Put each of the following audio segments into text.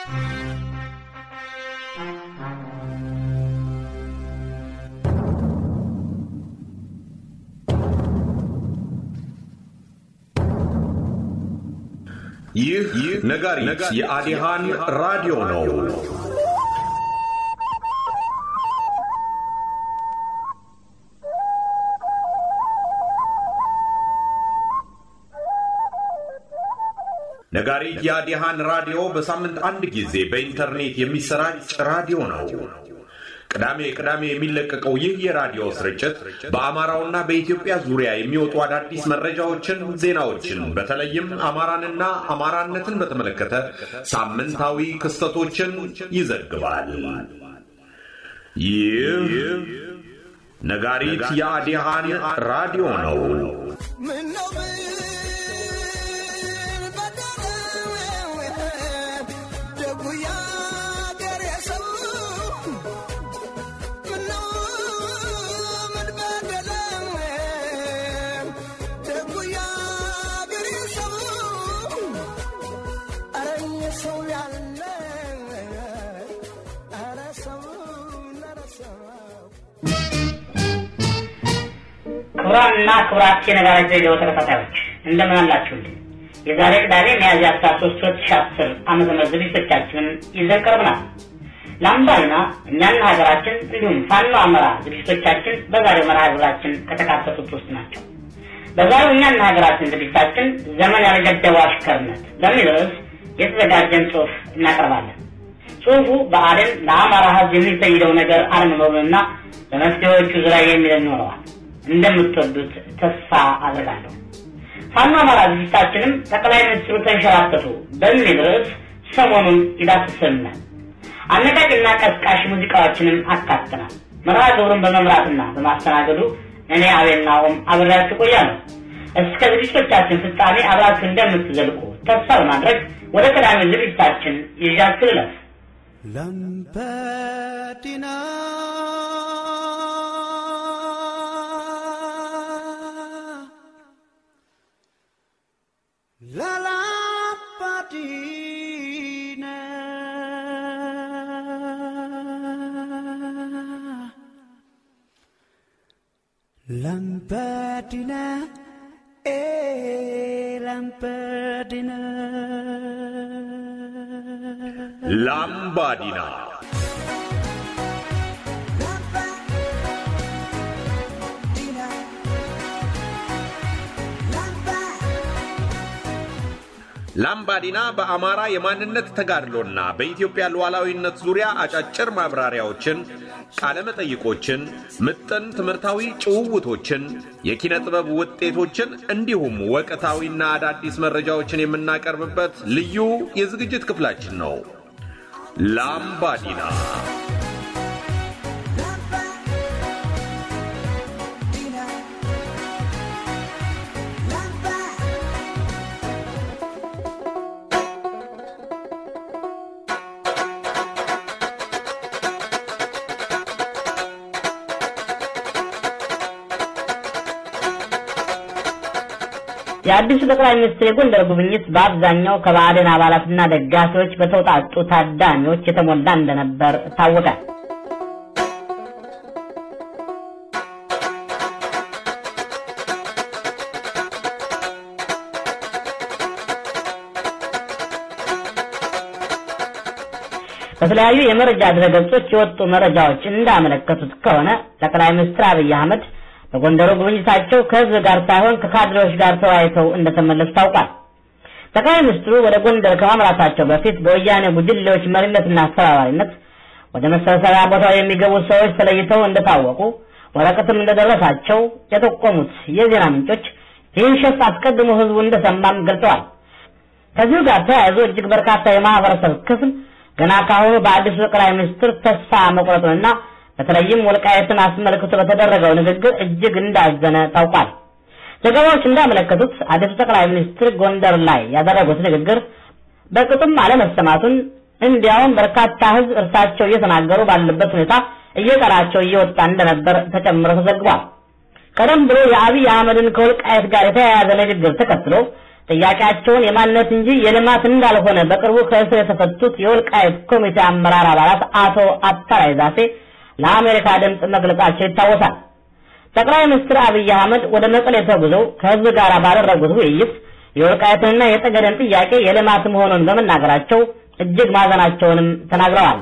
ይህ ነጋሪት የአዲሃን ራዲዮ ነው። ነጋሪት የአዲሃን ራዲዮ በሳምንት አንድ ጊዜ በኢንተርኔት የሚሰራጭ ራዲዮ ነው። ቅዳሜ ቅዳሜ የሚለቀቀው ይህ የራዲዮ ስርጭት በአማራውና በኢትዮጵያ ዙሪያ የሚወጡ አዳዲስ መረጃዎችን፣ ዜናዎችን በተለይም አማራንና አማራነትን በተመለከተ ሳምንታዊ ክስተቶችን ይዘግባል። ይህ ነጋሪት የአዲሃን ራዲዮ ነው። ክቡራንና ክቡራት የነጋሪት ሬዲዮ ተከታታዮች እንደምን አላችሁልኝ? የዛሬ ቅዳሜ ሚያዝያ 13 2010 ዓመተ ምህረት ዝግጅቶቻችንን ይዘን ቀርበናል። ለአምባልና እኛና ሀገራችን እንዲሁም ፋኖ አመራ ዝግጅቶቻችን በዛሬው መርሃ ግብራችን ከተካተቱት ውስጥ ናቸው። በዛሬው እኛና ሀገራችን ዝግጅታችን ዘመን ያልገደበው አሽከርነት በሚል ርዕስ የተዘጋጀን ጽሑፍ እናቀርባለን። ጽሑፉ በአደን ለአማራ ሕዝብ የሚፈይደው ነገር አለመኖሩንና በመፍትሄዎቹ ዙሪያ የሚለን ይኖረዋል። እንደምትወዱት ተስፋ አድርጋለሁ። ፋኖ አማራ ዝግጅታችንም ጠቅላይ ሚኒስትሩ ተንሸራተቱ በሚል ርዕስ ሰሞኑን ይዳስሰናል። አነቃቂና ቀስቃሽ ሙዚቃዎችንም አካተናል። መርሃ ግብሩን በመምራትና በማስተናገዱ እኔ አቤል ናሆም አብሬያችሁ ቆያለሁ። እስከ ዝግጅቶቻችን ፍጻሜ አብራችሁ እንደምትዘልቁ ተስፋ በማድረግ ወደ ቀዳሚ ዝግጅታችን ይዣችሁ ልለፍ። ላምበዲና ላላምበዲና ላምበዲና ኤ ላምበዲና ላምባዲና ላምባዲና በአማራ የማንነት ተጋድሎና በኢትዮጵያ ሉዓላዊነት ዙሪያ አጫጭር ማብራሪያዎችን፣ ቃለመጠይቆችን፣ ምጥን ትምህርታዊ ጭውውቶችን፣ የኪነ ጥበብ ውጤቶችን እንዲሁም ወቅታዊና አዳዲስ መረጃዎችን የምናቀርብበት ልዩ የዝግጅት ክፍላችን ነው። ላምባዲና የአዲሱ ጠቅላይ ሚኒስትር የጎንደር ጉብኝት በአብዛኛው ከባዕድን አባላትና ደጋፊዎች በተውጣጡ ታዳሚዎች የተሞላ እንደነበር ታወቀ። በተለያዩ የመረጃ ድረገጾች የወጡ መረጃዎች እንዳመለከቱት ከሆነ ጠቅላይ ሚኒስትር አብይ አህመድ በጎንደሩ ጉብኝታቸው ከህዝብ ጋር ሳይሆን ከካድሬዎች ጋር ተወያይተው እንደተመለሱ ታውቋል። ጠቅላይ ሚኒስትሩ ወደ ጎንደር ከማምራታቸው በፊት በወያኔ ጉጅሌዎች መሪነትና አስተባባሪነት ወደ መሰብሰቢያ ቦታው የሚገቡ ሰዎች ተለይተው እንደታወቁ ወረቀትም እንደደረሳቸው የጠቆሙት የዜና ምንጮች ይህን ሸፍ አስቀድሞ ህዝቡ እንደሰማም ገልጸዋል። ከዚሁ ጋር ተያይዞ እጅግ በርካታ የማህበረሰብ ክፍል ገና ካሁኑ በአዲሱ ጠቅላይ ሚኒስትር ተስፋ መቁረጡንና በተለይም ወልቃየትን አስመልክቶ በተደረገው ንግግር እጅግ እንዳዘነ ታውቋል። ዘገባዎች እንዳመለከቱት አዲሱ ጠቅላይ ሚኒስትር ጎንደር ላይ ያደረጉት ንግግር በቅጡም አለመሰማቱን እንዲያውም በርካታ ህዝብ እርሳቸው እየተናገሩ ባለበት ሁኔታ እየጠራቸው እየወጣ እንደነበር ተጨምሮ ተዘግቧል። ቀደም ብሎ የአብይ አህመድን ከወልቃየት ጋር የተያያዘ ንግግር ተከትሎ ጥያቄያቸውን የማንነት እንጂ የልማት እንዳልሆነ በቅርቡ ከእስር የተፈቱት የወልቃይት ኮሚቴ አመራር አባላት አቶ አታላይ ዛፌ ለአሜሪካ ድምፅ መግለጻቸው ይታወሳል። ጠቅላይ ሚኒስትር አብይ አህመድ ወደ መቀሌ ተጉዘው ከህዝብ ጋር ባደረጉት ውይይት የወልቃይትንና የጠገደን ጥያቄ የልማት መሆኑን በመናገራቸው እጅግ ማዘናቸውንም ተናግረዋል።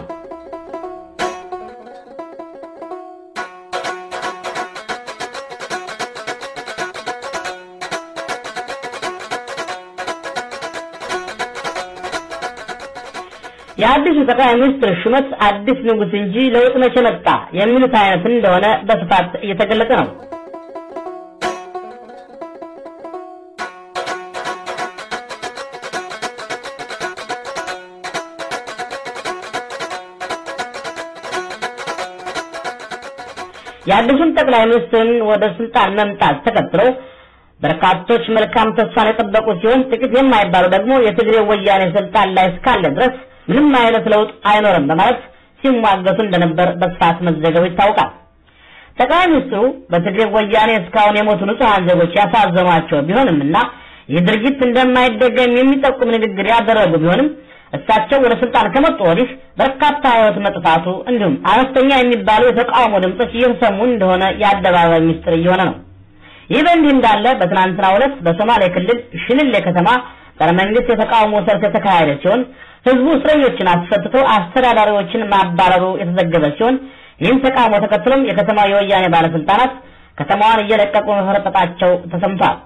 የአዲሱ ጠቅላይ ሚኒስትር ሹመት አዲስ ንጉሥ እንጂ ለውጥ መቼ መጣ የሚሉት አይነት እንደሆነ በስፋት እየተገለጸ ነው። የአዲሱን ጠቅላይ ሚኒስትርን ወደ ስልጣን መምጣት ተከትሎ በርካቶች መልካም ተስፋን የጠበቁ ሲሆን ጥቂት የማይባሉ ደግሞ የትግሬ ወያኔ ስልጣን ላይ እስካለ ድረስ ምንም አይነት ለውጥ አይኖርም በማለት ሲሟገቱ እንደነበር በስፋት መዘገቡ ይታወቃል። ጠቅላይ ሚኒስትሩ በትግሬ ወያኔ እስካሁን የሞቱ ንጹሐን ዜጎች ያሳዘኗቸው ቢሆንምና ይህ ድርጊት እንደማይደገም የሚጠቁም ንግግር ያደረጉ ቢሆንም እሳቸው ወደ ስልጣን ከመጡ ወዲህ በርካታ ሕይወት መጥፋቱ እንዲሁም አነስተኛ የሚባሉ የተቃውሞ ድምጾች እየተሰሙ እንደሆነ የአደባባይ ሚስጥር እየሆነ ነው። ይህ በእንዲህ እንዳለ በትናንትናው ዕለት በሶማሌ ክልል ሽልሌ ከተማ ጸረ መንግስት የተቃውሞ ሰልፍ የተካሄደ ሲሆን ህዝቡ እስረኞችን አስፈትቶ አስተዳዳሪዎችን ማባረሩ የተዘገበ ሲሆን ይህም ተቃውሞ ተከትሎም የከተማው የወያኔ ባለስልጣናት ከተማዋን እየለቀቁ መፈረጠጣቸው ተሰምቷል።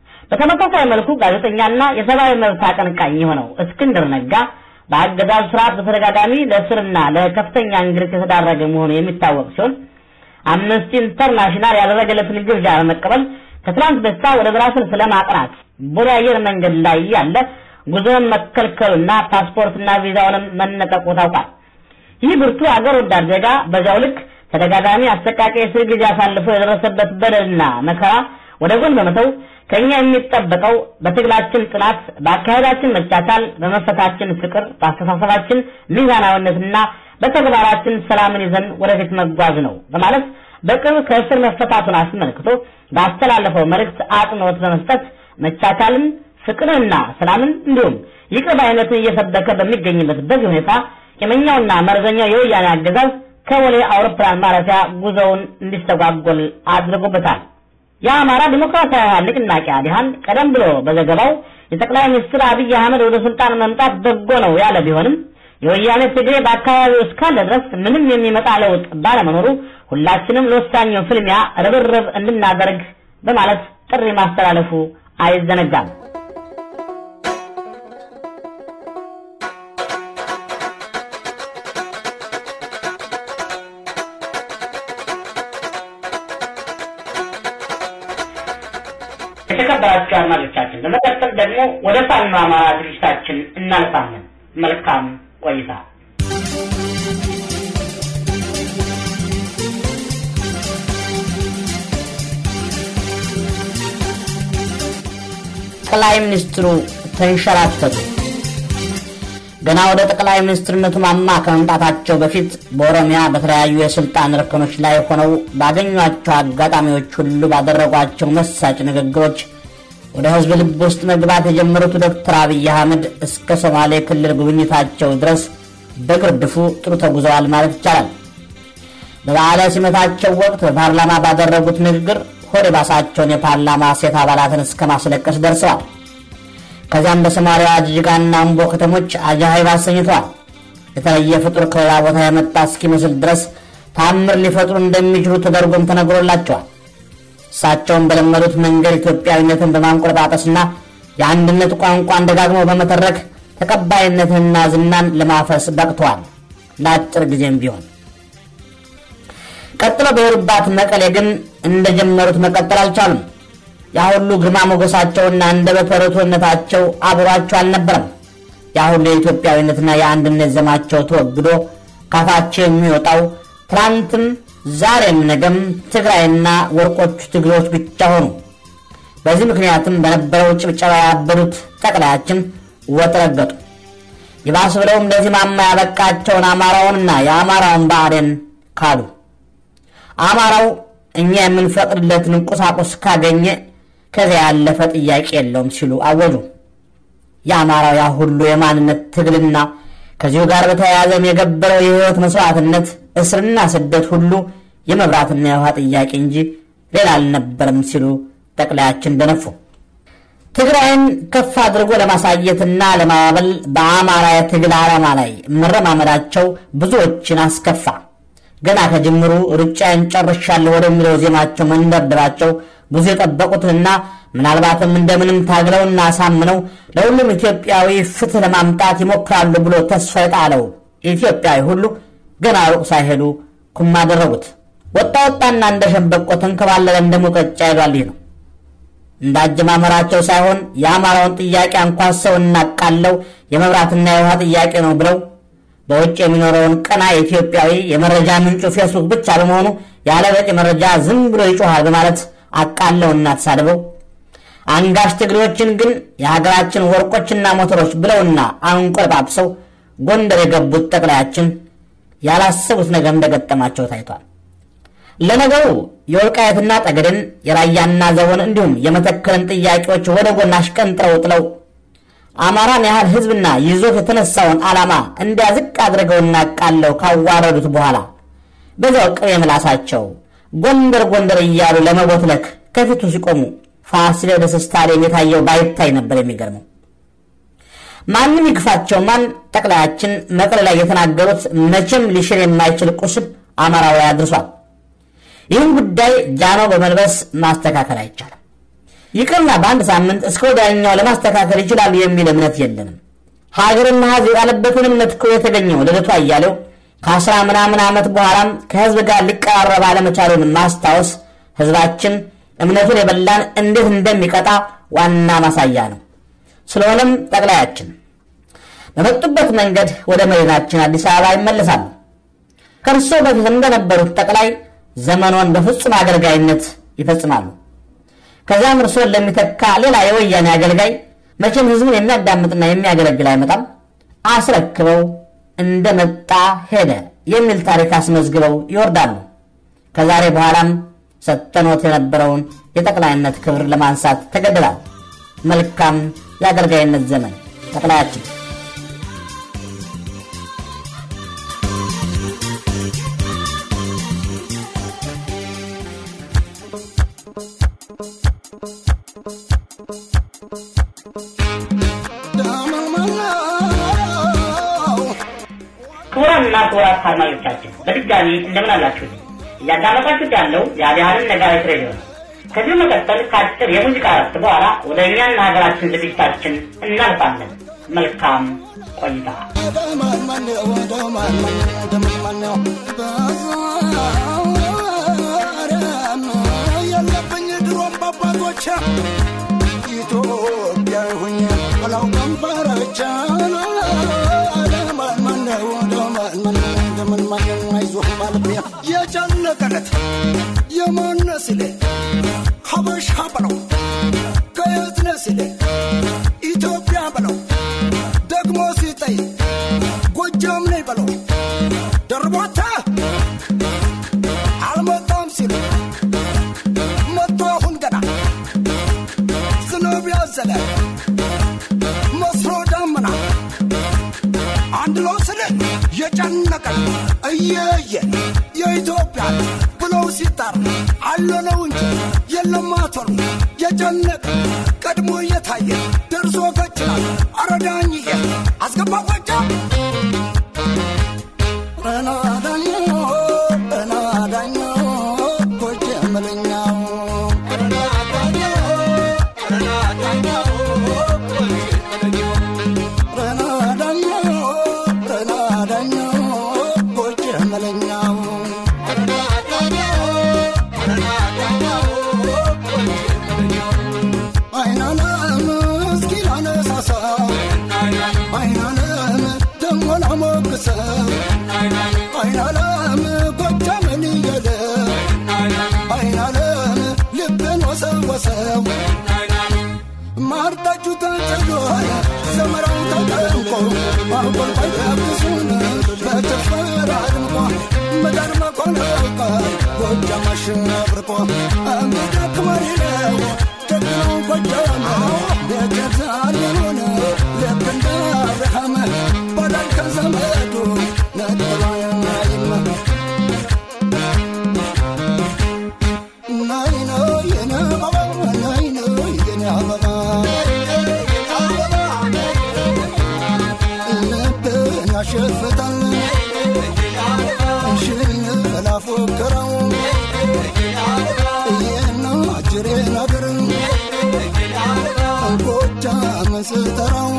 በተመሳሳይ መልኩ ጋዜጠኛና የሰብአዊ መብት አቀንቃኝ የሆነው እስክንድር ነጋ በአገዛዙ ስርዓት በተደጋጋሚ ለእስርና ለከፍተኛ እንግልት የተዳረገ መሆኑ የሚታወቅ ሲሆን አምነስቲ ኢንተርናሽናል ያደረገለትን ግብዣ በመቀበል ከትላንት በስቲያ ወደ ብራስልስ ለማቅናት ቦሌ አየር መንገድ ላይ ያለ ጉዞውን መከልከሉና ፓስፖርትና ቪዛውንም መነጠቁ ታውቋል። ይህ ብርቱ አገር ወዳድ ዜጋ በዚያው ልክ ተደጋጋሚ አሰቃቂ የእስር ጊዜ አሳልፎ የደረሰበት በደልና መከራ ወደ ጎን በመተው ከኛ የሚጠበቀው በትግላችን ጽናት፣ በአካሄዳችን መቻቻል፣ በመፈታችን ፍቅር፣ በአስተሳሰባችን ሚዛናዊነትና በተግባራችን ሰላምን ይዘን ወደፊት መጓዝ ነው በማለት በቅርብ ከእስር መፈታቱን አስመልክቶ ባስተላለፈው መልእክት አጽንኦት በመስጠት መቻቻልን፣ ፍቅርንና ሰላምን እንዲሁም ይቅር ባይነትን እየሰበከ በሚገኝበት በዚህ ሁኔታ የመኛውና መርዘኛው የወያኔ አገዛዝ ከቦሌ አውሮፕላን ማረፊያ ጉዞውን እንዲስተጓጎል አድርጎበታል። የአማራ ዲሞክራሲያዊ ኃይል ንቅናቄ አዲሃን ቀደም ብሎ በዘገባው የጠቅላይ ሚኒስትር አብይ አህመድ ወደ ስልጣን መምጣት በጎ ነው ያለ ቢሆንም የወያኔ ትግሬ በአካባቢው እስካለ ድረስ ምንም የሚመጣ ለውጥ ባለመኖሩ ሁላችንም ለወሳኙ ፍልሚያ ርብርብ እንድናደርግ በማለት ጥሪ ማስተላለፉ አይዘነጋም። የተከበራችሁ አድማጮቻችን በመቀጠል ደግሞ ወደ ፋኖ አማራ ዝግጅታችን እናልፋለን። መልካም ቆይታ። ጠቅላይ ሚኒስትሩ ተንሸራተቱ። ገና ወደ ጠቅላይ ሚኒስትርነቱ ማማ ከመምጣታቸው በፊት በኦሮሚያ በተለያዩ የስልጣን እርከኖች ላይ ሆነው ባገኟቸው አጋጣሚዎች ሁሉ ባደረጓቸው መሳጭ ንግግሮች ወደ ሕዝብ ልብ ውስጥ መግባት የጀመሩት ዶክተር አብይ አህመድ እስከ ሶማሌ ክልል ጉብኝታቸው ድረስ በግርድፉ ጥሩ ተጉዘዋል ማለት ይቻላል። በበዓለ ሲመታቸው ወቅት በፓርላማ ባደረጉት ንግግር ሆድ የባሳቸውን የፓርላማ ሴት አባላትን እስከ ማስለቀስ ደርሰዋል። ከዚያም በሶማሊያ ጅጅጋና አምቦ ከተሞች አጃሃይብ አሰኝተዋል። የተለየ ፍጡር ከሌላ ቦታ የመጣ እስኪመስል ድረስ ታምር ሊፈጥሩ እንደሚችሉ ተደርጎም ተነግሮላቸዋል። እሳቸውን በለመዱት መንገድ ኢትዮጵያዊነትን በማንቆለጳጰስና የአንድነት ቋንቋን ደጋግመው በመተረክ ተቀባይነትንና ዝናን ለማፈስ በቅተዋል። ለአጭር ጊዜም ቢሆን ቀጥለው በሄዱባት መቀሌ ግን እንደጀመሩት መቀጠል አልቻሉም። ያ ሁሉ ግርማ ሞገሳቸውና እንደ በተረቶነታቸው አብሯቸው አልነበረም። ያ ሁሉ የኢትዮጵያዊነትና የአንድነት ዘማቸው ተወግዶ ካፋቸው የሚወጣው ትናንትም ዛሬም ነገም ትግራይና ወርቆቹ ትግሬዎች ብቻ ሆኑ። በዚህ ምክንያትም በነበረው ጭብጨባ ያበዱት ጠቅላያችን ወጥ ረገጡ። ይባስ ብለውም ለዚህ ማማ ያበቃቸውን አማራውንና የአማራውን ብአዴን ካዱ። አማራው እኛ የምንፈቅድለትን ቁሳቁስ ካገኘ ከዚያ ያለፈ ጥያቄ የለውም ሲሉ አወጁ። የአማራው ያ ሁሉ የማንነት ትግልና ከዚሁ ጋር በተያያዘም የገበረው የህይወት መስዋዕትነት፣ እስርና ስደት ሁሉ የመብራትና የውሃ ጥያቄ እንጂ ሌላ አልነበረም ሲሉ ጠቅላያችን ደነፉ። ትግራይን ከፍ አድርጎ ለማሳየትና ለማባበል በአማራ የትግል ዓላማ ላይ መረማመዳቸው ብዙዎችን አስከፋ። ገና ከጅምሩ ሩጫዬን ጨርሻለሁ ወደሚለው ዜማቸው መንደርደራቸው ብዙ የጠበቁትንና ምናልባትም እንደምንም ታግለውና አሳምነው ለሁሉም ኢትዮጵያዊ ፍትህ ለማምጣት ይሞክራሉ ብሎ ተስፋ የጣለው ኢትዮጵያዊ ሁሉ ገና ሩቅ ሳይሄዱ ኩም አደረጉት። ወጣ ወጣና እንደ ሸንበቆ ተንከባለለ እንደ ሙቀጫ ይሏል። ይህ ነው እንዳጀማመራቸው ሳይሆን የአማራውን ጥያቄ አንኳሰው እናቃለው የመብራትና የውሃ ጥያቄ ነው ብለው በውጭ የሚኖረውን ቀና ኢትዮጵያዊ የመረጃ ምንጩ ፌስቡክ ብቻ በመሆኑ ያለ በቂ መረጃ ዝም ብሎ ይጮኋል በማለት አቃለውና ተሳድበው አንጋሽ ትግሬዎችን ግን የሀገራችን ወርቆችና ሞተሮች ብለውና አንቆለጳጵሰው ጎንደር የገቡት ጠቅላያችን ያላሰቡት ነገር እንደገጠማቸው ታይቷል። ለነገሩ የወልቃየትና ጠገድን የራያና ዘቦን እንዲሁም የመተከልን ጥያቄዎች ወደ ጎን አሽቀንጥረው ጥለው አማራን ያህል ሕዝብና ይዞት የተነሳውን ዓላማ እንዲያዝቅ አድርገውና ቃለው ካዋረዱት በኋላ በዚያው ቅቤ ምላሳቸው ጎንደር ጎንደር እያሉ ለመቦትለክ ከፊቱ ሲቆሙ ፋሲለደስ ስታዲየም የታየው ባይታይ ነበር የሚገርመው። ማንም ይግፋቸው ማን ጠቅላያችን መቀሌ ላይ የተናገሩት መቼም ሊሽር የማይችል ቁስል አማራዊ አድርሷል። ይህን ጉዳይ ጃኖ በመልበስ ማስተካከል አይቻልም። ይቅርና በአንድ ሳምንት እስከ ወዲያኛው ለማስተካከል ይችላሉ የሚል እምነት የለንም። ሀገርና ሕዝብ የጣለበትን እምነት እኮ የተገኘው ልደቱ አያሌው ከአስራ ምናምን ዓመት በኋላም ከሕዝብ ጋር ሊቀራረብ አለመቻሉን ማስታወስ ሕዝባችን እምነቱን የበላን እንዴት እንደሚቀጣ ዋና ማሳያ ነው። ስለሆነም ጠቅላያችን በመጡበት መንገድ ወደ መዲናችን አዲስ አበባ ይመለሳሉ። ከእርሶ በፊት እንደነበሩት ጠቅላይ ዘመኖን በፍጹም አገልጋይነት ይፈጽማሉ። ከዚያም እርሶን ለሚተካ ሌላ የወያኔ አገልጋይ መቼም ህዝቡን የሚያዳምጥና የሚያገለግል አይመጣም፣ አስረክበው እንደመጣ ሄደ የሚል ታሪክ አስመዝግበው ይወርዳሉ። ከዛሬ በኋላም ሰጥተኖት የነበረውን የጠቅላይነት ክብር ለማንሳት ተገድላል። መልካም የአገልጋይነት ዘመን ጠቅላያችን። ክቡራንና ክቡራት አድማጮቻችን በድጋሚ እንደምን አላችሁ? እያዳመጣችሁት ያለው የአዲያንን ነጋሪት ሬዲዮ ነው። ከዚህ መቀጠል ከአጭር የሙዚቃ እረፍት በኋላ ወደ እኛና ሀገራችን ዝግጅታችን እናልፋለን። መልካም ቆይታ። የለብኝ ድሮም በአባቶች ኢትዮጵያ ሁኝ አላውቅም ፈረቻ የጨነቀለት የማነ ሲል ሀበሻ በለው ከየት ነህ ሲል ኢትዮጵያ በለው ደግሞ ሲጠይ ጎጃም ነኝ በለው ደርቦታ አልመጣም ሲል መጥቶ አሁን ገና ዝናብ ያዘለ መስሎ ዳመና አንድ ሎ ስል የጨነቀን እየየ የኢትዮጵያ ብለው ሲጣር አለነው እንጂ የለም አቶር የጨነቀ ቀድሞ እየታየ ደርሶ ከችላል አረዳኝዬ አስገባ ቆጫ ረናዳኝ ረናዳኝ ጎጀ መለኛው ረናዳኝ ረናዳኝ ጎጀ መለኛው አይናለም እስኪ ላነሳሳው አይናለም ደሞ ላሞግሰው አይናለም ጎጃምን እየለ አይናለም ልብን ወሰወሰው ማርጣችሁ ተጨሎ ዘመራው ተጠንቆ ማቆልቆይ ተብሱን በጭፈራ አድምቆ ምድር መኮ ያውቃል ጎጃም አሸብርቆ እንግዲህ ክመሪ ነው ጀግናው ጎጃም ቤተዛሬውን ልክ እንደ አብርሃም በዳን ከዘመዱ ነጥባ የማይማ ናይ ነው የኔ አበባ ናይ ነው የኔ አበባ ልብን ያሸፍታል ሽን ላፎክረው ይህን አጅሬ ነገር ጎጃም ስጠራው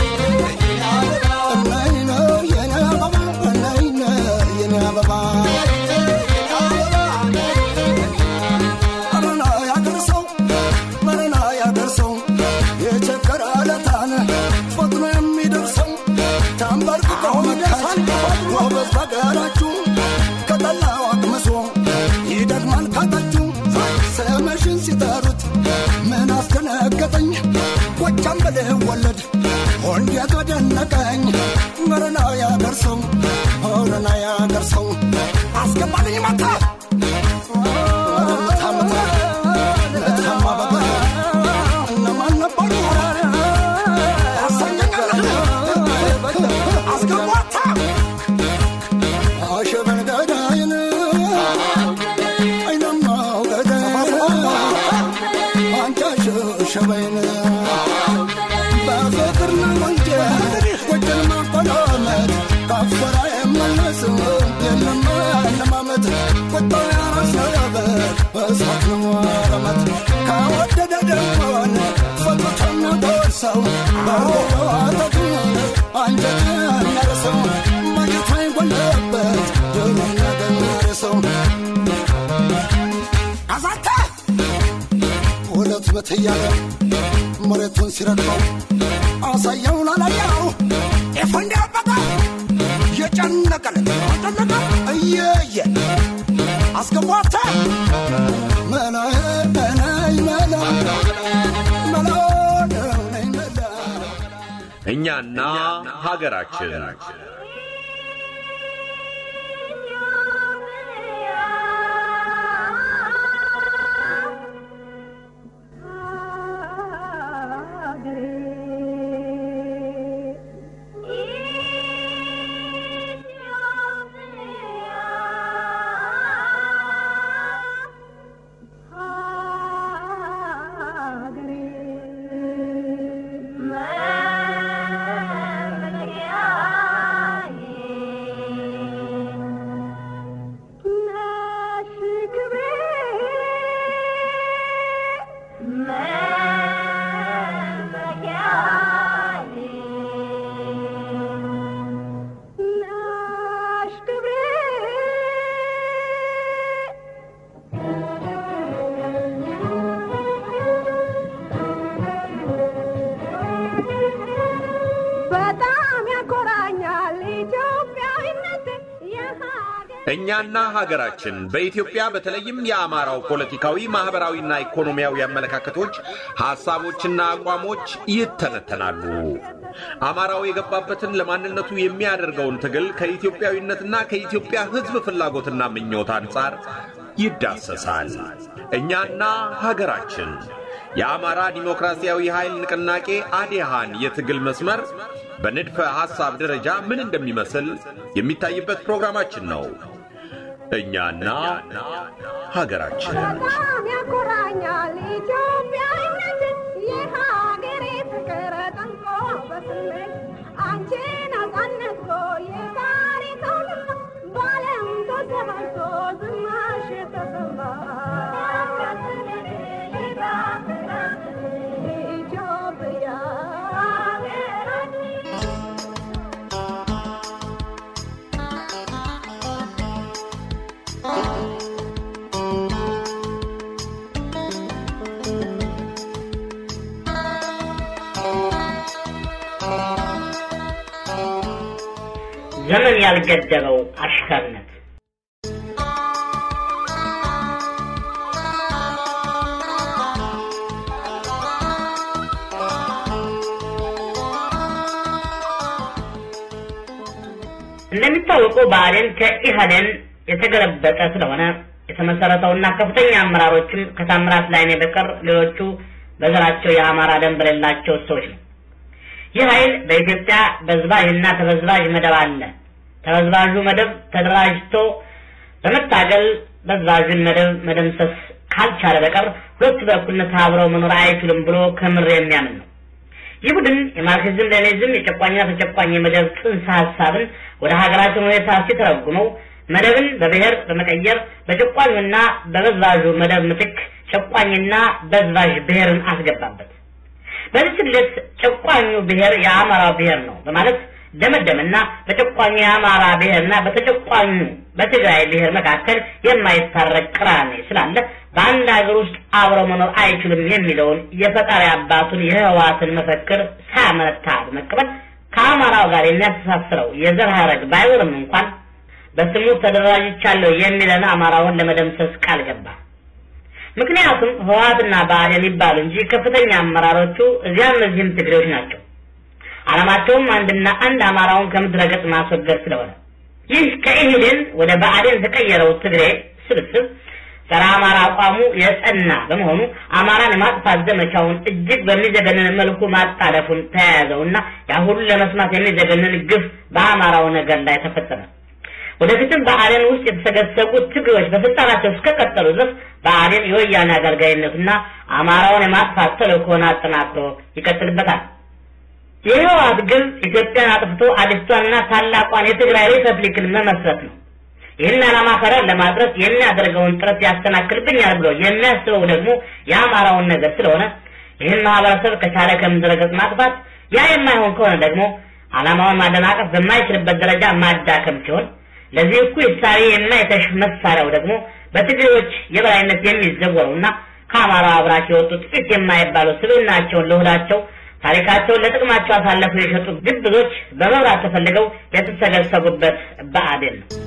ናይ ነው የኔ አበባ ናይ ነው የኔ አበባ መረና ያገርሰው መረና ያገርሰው የቸገረ ለታን ፈጥኖ የሚደርሰው ተንበርክኮ መካት ጎበዝ በገራችሁ ከጠላው አቅምሶ ይደግማል ካታችሁ ስምሽን ሲጠሩት ምን አስደነገጠኝ ጎጃም ብልህ ወለድ እንዴት ወደነቀኝ መረና ያገርሰው መረና ያገርሰው አስገባልኝ መታ ሸበይን በፍቅር ነው እንጂ ጎጀን ማቆላመጥ ካፈራ የመለስ የለም ለማመት ቁጣ ያረሰበት በእሳት ነው ረመት ከወደደ ደሞን ፈቶቶ የሚጎርሰው በዋተቱ አንጀት የሚያርሰው ማጀቷ ይጎለበት ድል የሚያገኘርሰው አዛተ ሁለት በት እያለ መሬቱን ሲረግጠው አሳየው ላላየው ኤፎንዲ አበቃ የጨነቀል ጨነቀ እየየ አስገቧታ መላ ነይ መላ መላ ነይ መላ እኛና ሀገራችን በጣም ያኮራኛል ኢትዮጵያዊነት የሀገር እኛና ሀገራችን በኢትዮጵያ በተለይም የአማራው ፖለቲካዊ፣ ማህበራዊና ኢኮኖሚያዊ አመለካከቶች፣ ሐሳቦችና አቋሞች ይተነተናሉ። አማራው የገባበትን ለማንነቱ የሚያደርገውን ትግል ከኢትዮጵያዊነትና ከኢትዮጵያ ሕዝብ ፍላጎትና ምኞት አንጻር ይዳሰሳል። እኛና ሀገራችን የአማራ ዲሞክራሲያዊ ኃይል ንቅናቄ አዴሃን የትግል መስመር በንድፈ ሐሳብ ደረጃ ምን እንደሚመስል የሚታይበት ፕሮግራማችን ነው። እኛና ሀገራችን በጣም ያኮራኛል ኢትዮጵያዊነት የሀገሬ ፍቅር ጠንቆ በስሜት አንቺ ነጻነት ብሎ የታሪክ አውድማ በዓለም ተሰራጭቶ ዝናሽ ተሰማ ኢትዮጵያ ሀገራችን ዘመን ያልገደበው አሽከርነት እንደሚታወቀው ብአዴን ከኢህአዴን የተገለበጠ ስለሆነ የተመሰረተውና ከፍተኛ አመራሮችም ከታምራት ላይኔ በቀር ሌሎቹ በዘራቸው የአማራ ደም በሌላቸው ሰዎች ነው። ይህ ኃይል በኢትዮጵያ በዝባዥና ተበዝባዥ መደብ አለ። ተበዝባዡ መደብ ተደራጅቶ በመታገል በዝባዡን መደብ መደምሰስ ካልቻለ በቀር ሁለቱ በእኩልነት አብረው መኖር አይችሉም ብሎ ከምር የሚያምን ነው። ይህ ቡድን የማርክሲዝም ሌኒዝም የጨቋኝና ተጨቋኝ የመደብ ጽንሰ ሀሳብን ወደ ሀገራችን ሁኔታ ሲተረጉመው መደብን በብሔር በመቀየር በጨቋኙና በበዝባዡ መደብ ምትክ ጨቋኝና በዝባዥ ብሔርን አስገባበት። በዚህ ስሌት ጨቋኙ ብሔር የአማራው ብሔር ነው በማለት ደመደምና በጨቋኙ የአማራ ብሔርና በተጨቋኙ በትግራይ ብሔር መካከል የማይታረቅ ቅራኔ ስላለ በአንድ ሀገር ውስጥ አብረው መኖር አይችሉም የሚለውን የፈጣሪ አባቱን የህወሓትን መፈክር ሳያመነታ በመቀበል ከአማራው ጋር የሚያስተሳስረው የዘር ሀረግ ባይኖርም እንኳን በስሙ ተደራጅቻለሁ የሚለን አማራውን ለመደምሰስ ቃል ገባ። ምክንያቱም ህወሓትና ብአዴን ይባሉ እንጂ ከፍተኛ አመራሮቹ እዚያም እዚህም ትግሬዎች ናቸው። ዓላማቸውም አንድና አንድ አማራውን ከምድረ ገጽ ማስወገድ ስለሆነ ይህ ከኢህዴን ወደ ብአዴን የተቀየረው ትግሬ ስብስብ ጸረ አማራ አቋሙ የጸና በመሆኑ አማራን የማጥፋት ዘመቻውን እጅግ በሚዘገንን መልኩ ማጣደፉን ተያያዘውና ያሁሉ ለመስማት የሚዘገንን ግፍ በአማራው ነገር ላይ ተፈጸመ። ወደፊትም በአዴን ውስጥ የተሰገሰጉት ትግሬዎች በስልጣናቸው እስከቀጠሉ ድረስ በአዴን የወያኔ አገልጋይነቱና አማራውን የማጥፋት ተልእኮን አጠናክሮ ይቀጥልበታል። የህወሓት ግብ ኢትዮጵያን አጥፍቶ አዲስቷንና ታላቋን የትግራይ ሪፐብሊክን መመስረት ነው። ይህን ዓላማ ከዳር ለማድረስ የሚያደርገውን ጥረት ያስተናክልብኛል ብሎ የሚያስበው ደግሞ የአማራውን ነገር ስለሆነ ይህን ማህበረሰብ ከቻለ ከምድረ ገጽ ማጥፋት፣ ያ የማይሆን ከሆነ ደግሞ ዓላማውን ማደናቀፍ በማይችልበት ደረጃ ማዳከም ሲሆን ለዚህ እኩይ እሳቤ የማይተሽ መሳሪያው ደግሞ በትግሬዎች የበላይነት የሚዘወሩና ከአማራ አብራክ የወጡ ጥቂት የማይባሉ ስብዕናቸውን ለሆዳቸው ታሪካቸውን ለጥቅማቸው አሳልፈው የሸጡ ግብዞች በመብራት ተፈልገው የተሰገሰጉበት ብአዴን ነው።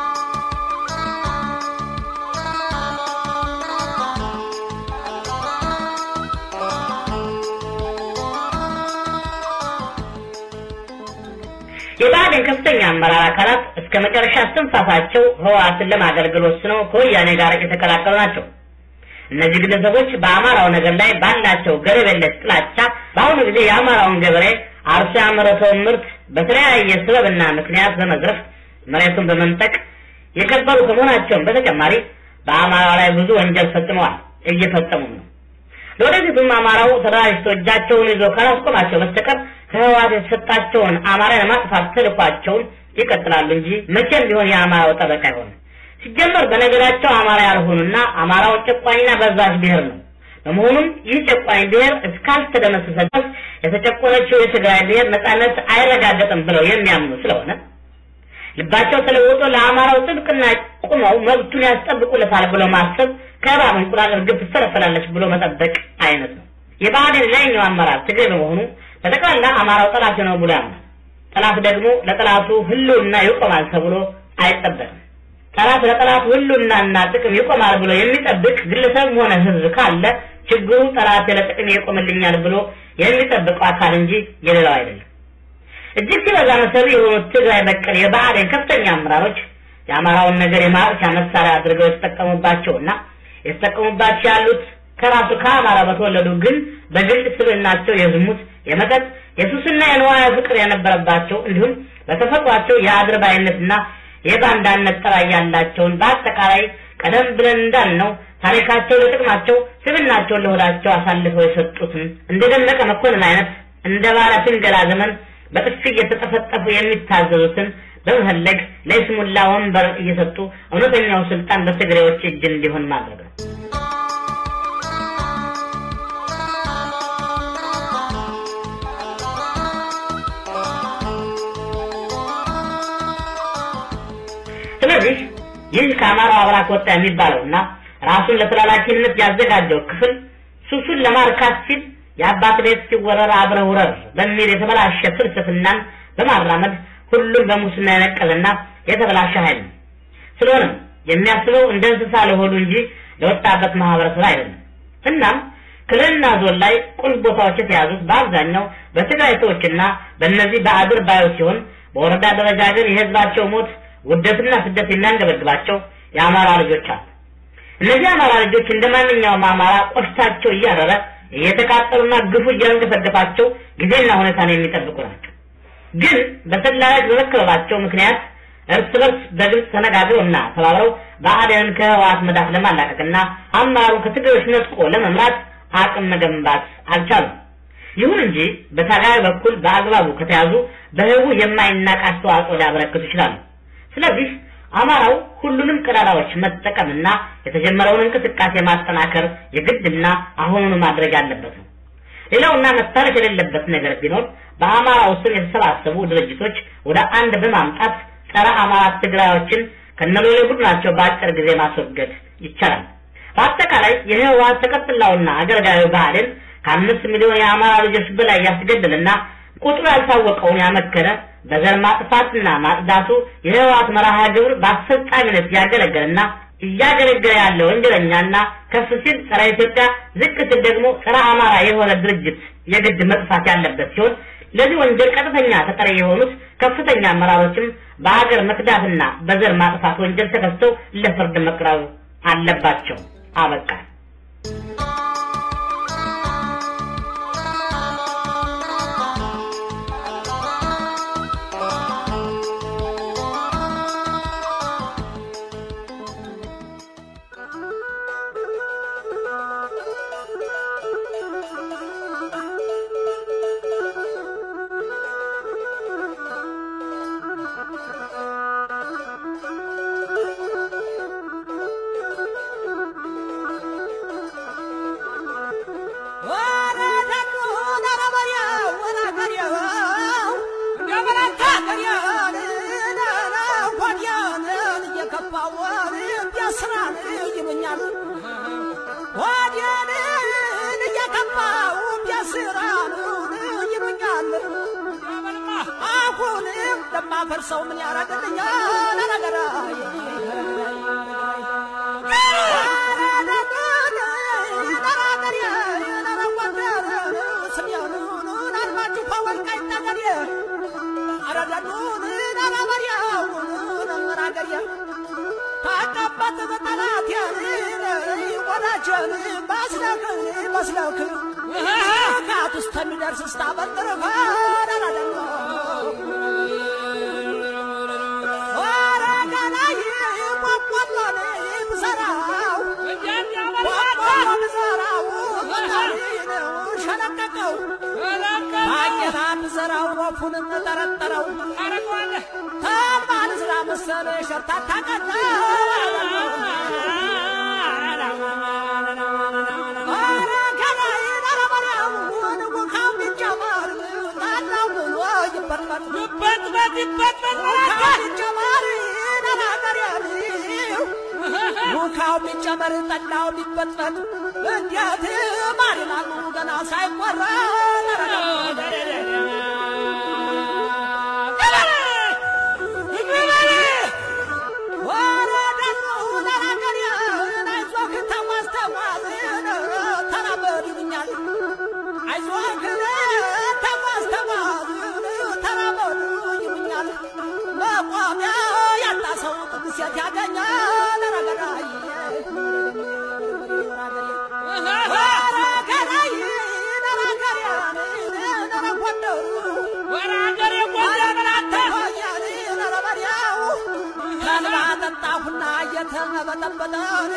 የብአዴን ከፍተኛ አመራር አካላት እስከ መጨረሻ እስትንፋሳቸው ህወሓትን ለማገልገል ወስነው ከወያኔ ጋር የተቀላቀሉ ናቸው። እነዚህ ግለሰቦች በአማራው ነገር ላይ ባላቸው ገደብ የለሽ ጥላቻ በአሁኑ ጊዜ የአማራውን ገበሬ አርሶ ያመረተውን ምርት በተለያየ ስበብና ምክንያት በመዝረፍ መሬቱን በመንጠቅ የከበሩ ከመሆናቸውም በተጨማሪ በአማራው ላይ ብዙ ወንጀል ፈጽመዋል፣ እየፈጸሙም ነው። ለወደፊቱም አማራው ተደራጅቶ እጃቸውን ይዞ ካላስቆማቸው በስተቀር ከህወሓት የተሰጣቸውን አማራ የማጥፋት ተልኳቸውን ይቀጥላሉ እንጂ መቼም ቢሆን የአማራው ጠበቃ አይሆንም። ሲጀመር በነገዳቸው አማራ ያልሆኑና አማራው ጨቋኝና በዛች ብሔር ነው። በመሆኑም ይህ ጨቋኝ ብሔር እስካልተደመሰሰ ድረስ የተጨቆነችው የትግራይ ብሔር ነጻነት አይረጋገጥም ብለው የሚያምኑ ስለሆነ ልባቸው ተለውጦ ለአማራው ጥብቅና ቁመው መብቱን ያስጠብቁለታል ብሎ ማሰብ ከእባብ እንቁላል እርግብ ትፈለፈላለች ብሎ መጠበቅ አይነት ነው። የብአዴን ላይኛው አመራር ትግሬ በመሆኑ በጠቅላላ አማራው ጠላት ነው ብሎ ያምናል። ጠላት ደግሞ ለጠላቱ ህልውና ይቆማል ተብሎ አይጠበቅም። ጠላት ለጠላቱ ህልውናና ጥቅም ይቆማል ብሎ የሚጠብቅ ግለሰብም ሆነ ህዝብ ካለ ችግሩ ጠላት ለጥቅም ይቆምልኛል ብሎ የሚጠብቀው አካል እንጂ የሌላው አይደለም። እጅግ ሲበዛ መሰሪ የሆኑት ትግራይ በቀል የብአዴን ከፍተኛ አመራሮች የአማራውን ነገር የማጥፊያ መሳሪያ አድርገው የተጠቀሙባቸውና የተጠቀሙባቸው ያሉት ከራሱ ከአማራ በተወለዱ ግን በግል ስብዕናቸው የዝሙት፣ የመጠጥ፣ የሱስና የንዋያ ፍቅር የነበረባቸው እንዲሁም በተፈጥሯቸው የአድርባይነትና የባንዳነት ጠባይ ያላቸውን በአጠቃላይ ቀደም ብለን እንዳልነው ታሪካቸው ለጥቅማቸው ስብዕናቸውን ለሆዳቸው አሳልፈው የሰጡትን እንደ ደመቀ መኮንን አይነት እንደ ባለ ፍንገላ ዘመን በጥፊ እየተጠፈጠፉ የሚታዘዙትን በመፈለግ ለይስሙላ ወንበር እየሰጡ እውነተኛው ስልጣን በትግሬዎች እጅ እንዲሆን ማድረግ ነው። ስለዚህ ይህ ከአማራው አብራክ ወጣ የሚባለውና ራሱን ለተላላኪነት ያዘጋጀው ክፍል ሱሱን ለማርካት ሲል የአባት ቤት ሲወረር አብረህ ውረር በሚል የተበላሸ ፍልስፍናን በማራመድ ሁሉም በሙስና የነቀለና የተበላሸ ኃይል ነው። ስለሆነም የሚያስበው እንደ እንስሳ ለሆዱ እንጂ ለወጣበት ማህበረሰብ አይደለም። እናም ክልልና ዞን ላይ ቁልፍ ቦታዎች የተያዙት በአብዛኛው በትግራይ ሰዎችና በእነዚህ በአድር ባዮች ሲሆን በወረዳ ደረጃ ግን የህዝባቸው ሞት ውደትና ስደት የሚያንገበግባቸው የአማራ ልጆች አሉ። እነዚህ አማራ ልጆች እንደ ማንኛውም አማራ ቆሽታቸው እያረረ እየተቃጠሉና ግፉ እያንገፈገፋቸው ጊዜና ሁኔታን የሚጠብቁ ናቸው። ግን በሰላዮች በመከበባቸው ምክንያት እርስ በርስ በግልጽ ተነጋግረውና ተባብረው ብአዴንን ከህወሓት መዳፍ ለማላቀቅና አመራሩ ከትግሬዎች ነጥቆ ለመምራት አቅም መገንባት አልቻሉም። ይሁን እንጂ በታጋይ በኩል በአግባቡ ከተያዙ በህቡ የማይናቅ አስተዋጽኦ ሊያበረክቱ ይችላሉ። ስለዚህ አማራው ሁሉንም ቀዳዳዎች መጠቀምና የተጀመረውን እንቅስቃሴ ማጠናከር የግድና አሁኑኑ ማድረግ ያለበት ነው። ሌላውና መታረቅ የሌለበት ነገር ቢኖር በአማራው ስም የተሰባሰቡ ድርጅቶች ወደ አንድ በማምጣት ጸረ አማራ ትግራዮችን ከነሎሌ ቡድናቸው በአጭር ጊዜ ማስወገድ ይቻላል። በአጠቃላይ የህወሓት ተቀጥላውና አገልጋዩ ብአዴን ከአምስት ሚሊዮን የአማራ ልጆች በላይ ያስገድልና ቁጥሩ ያልታወቀውን ያመከነ በዘር ማጥፋትና ማጽዳቱ የህወሓት መርሃ ግብር በአስፈጻሚነት ያገለገለና እያገለገለ ያለ ወንጀለኛና ከፍ ሲል ጸረ ኢትዮጵያ ዝቅ ሲል ደግሞ ጸረ አማራ የሆነ ድርጅት የግድ መጥፋት ያለበት ሲሆን ለዚህ ወንጀል ቀጥተኛ ተጠሪ የሆኑት ከፍተኛ አመራሮችም በሀገር መክዳትና በዘር ማጥፋት ወንጀል ተከሰው ለፍርድ መቅረብ አለባቸው። አበቃ። ሰው ምን ያረግልኛል? አረገራ ታቀበት በጠላት ወዳጀን ባስለክ ባስለክ ካት ውስጥ የሚደርስ ስታበጥር ረዳደሞ ዘራው ወፉንም ጠረጠረው ተባል ስራ መሰለ ሸርታታ ቀና ውካው ቢጨመር ጠላው ቢበጥበጥ እንዴት ማር ይላሉ ገና ሳይቆራ ሴት ያገኛል ረገራይ ረገራይ ከልባ ጠጣሁና እየተመበጠበጠ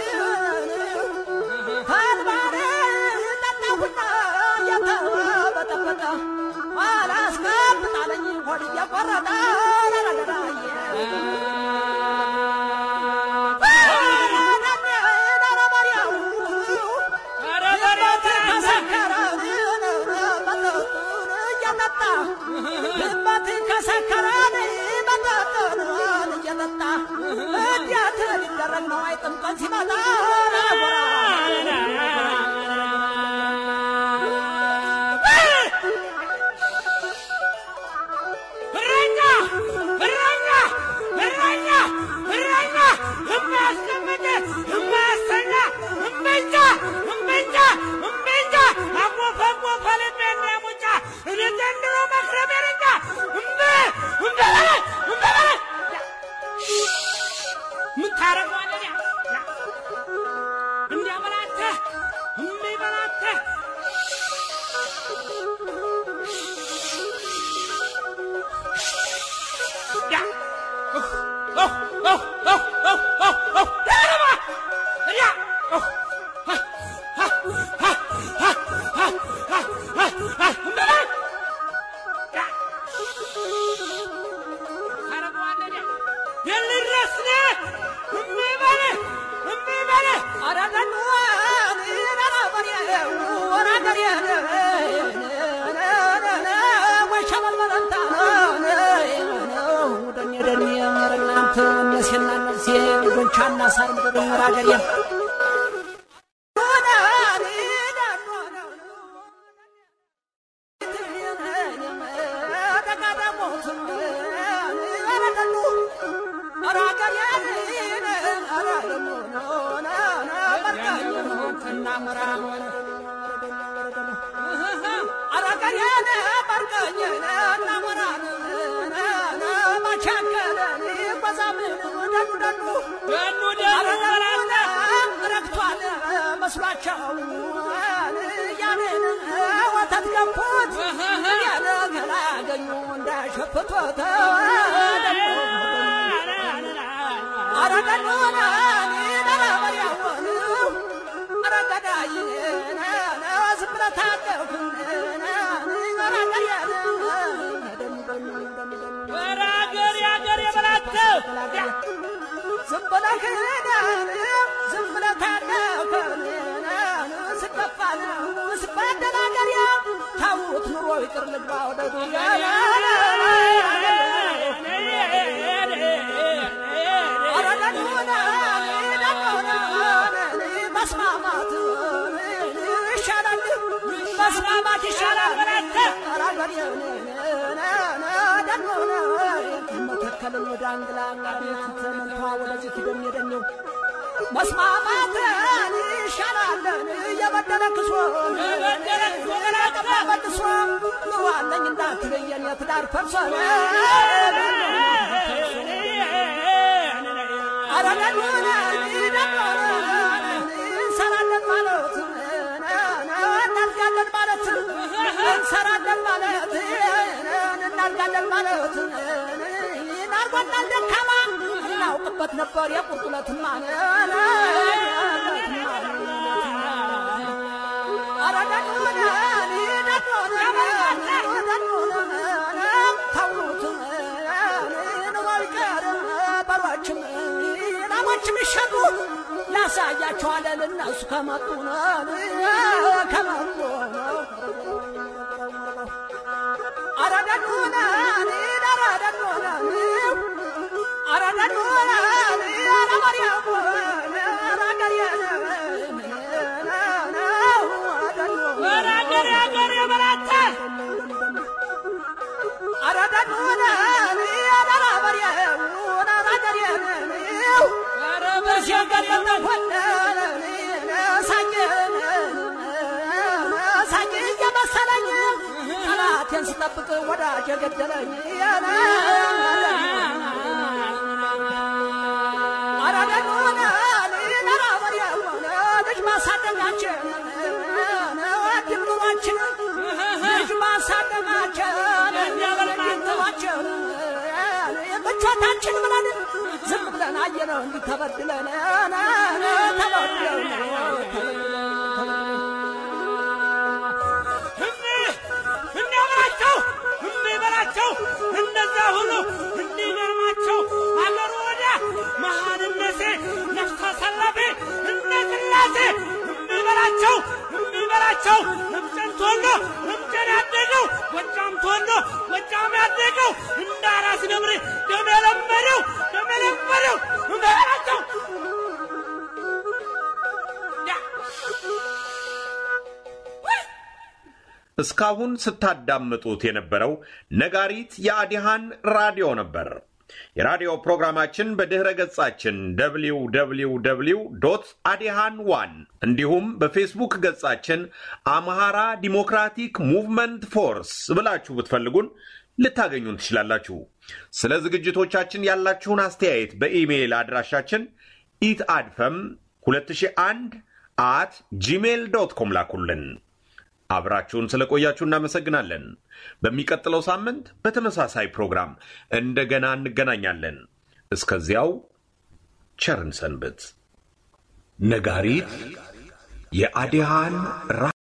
ከልባን ጠጣሁና እየተመበጠበጠ አላስቀምጣለኝ ሆድ እየቆረጠ ረገራይ ልበት ከሰከረን መጠጥን እየጠጣ እንዴት ሊደረግ ነው? አይጥምቀን ሲመጣ ጎራ እረኛ እረኛ እረኛ እረኛ እማያስቀምጥ እማያስተኛ እምቢልታ እምቢልታ እምቢልታ አጎፈ አጎፈ ልቤና ሙጫ እኔ ዘንድሮ መክረም የለኛ እምቢ እምቢ በለኝ እምቢ በለኝ ቻና ሳር ምድር ራገር መስሏቸው ያንን ወተት ገፉት ያለ ገላ ያገኙ እንዳሸፍቶት አረገኑን ነረበሪያውን አረገዳይ ዝም ብለህ ታደርኩን ወራገር ያገር የበላተው ዝም ብለህ ዝም ብለህ ታደርኩን ስከፋል ስባደል አገር ታውት ኑሮ ይቅር ልግባ ወደ ዱያ መስማማት ይሻላል መስማማት ይሻላል መተከልን ወደ አንግላ ቤት መንቷ ወደዚህ ትደም የደኘው መስማማት ይሻላለን የበደለ ክሶ መልሶ ኑሯለኝ እንዳትለየን የትዳር ፈርሶ አረገኑን እንሰራለን ማለት እናድጋለን ማለት እንሰራለን ማለት እናድጋለን ማለት ናርጓናል ደካማ እናውቅበት ነበር የቁርጡለትማ ላሞችም ይሸጡ ላሳያቸዋለን እነሱ ከመጡ ከመጡ አረደኑን አረደኑን አረደኑን አረመሪያሙ ወራገር ያገር የበላተ አረደኑን አረመሪያሙን አረገሪያን ኧረ በዚህ ሲያገር የተሆነ ሳኝን ሳኝ እየመሰለኝ ጠላቴን ስጠብቅ ወዳጅ የገደለኝ አረደኑን ነራበሪያሆነ ልጅ ማሳደጋችን ድምሩዋችን ልጅ ማሳደጋችን ድምሩዋችን ምቾታችን ብለን ዝም ብለን አየነው እንዲህ ተበድለን ተበድለን እንዲያበላቸው እንዲበላቸው እንደዛ ሁሉ እንዲገርማቸው አገሩ ወዲያ መሃንነቴ ነፍስ አሳላፊ እንደ ቅላሴ እንዲበላቸው እንዲበላቸው እምጨን ተወልዶ እምጨን ያደገው ጎጃም ተወልዶ ጎጃም ያደገው እንደ አራስ ነብር ደም የለመደው ደም የለመደው እንዲበላቸው እስካሁን ስታዳምጡት የነበረው ነጋሪት የአዲሃን ራዲዮ ነበር። የራዲዮ ፕሮግራማችን በድኅረ ገጻችን www አዲሃን ዋን እንዲሁም በፌስቡክ ገጻችን አምሃራ ዲሞክራቲክ ሙቭመንት ፎርስ ብላችሁ ብትፈልጉን ልታገኙን ትችላላችሁ። ስለ ዝግጅቶቻችን ያላችሁን አስተያየት በኢሜይል አድራሻችን ኢት አድፈም 2001 አት ጂሜል ዶት ኮም ላኩልን። አብራችሁን ስለቆያችሁ እናመሰግናለን። በሚቀጥለው ሳምንት በተመሳሳይ ፕሮግራም እንደገና እንገናኛለን። እስከዚያው ቸርን ሰንብት። ነጋሪት የአዲሃን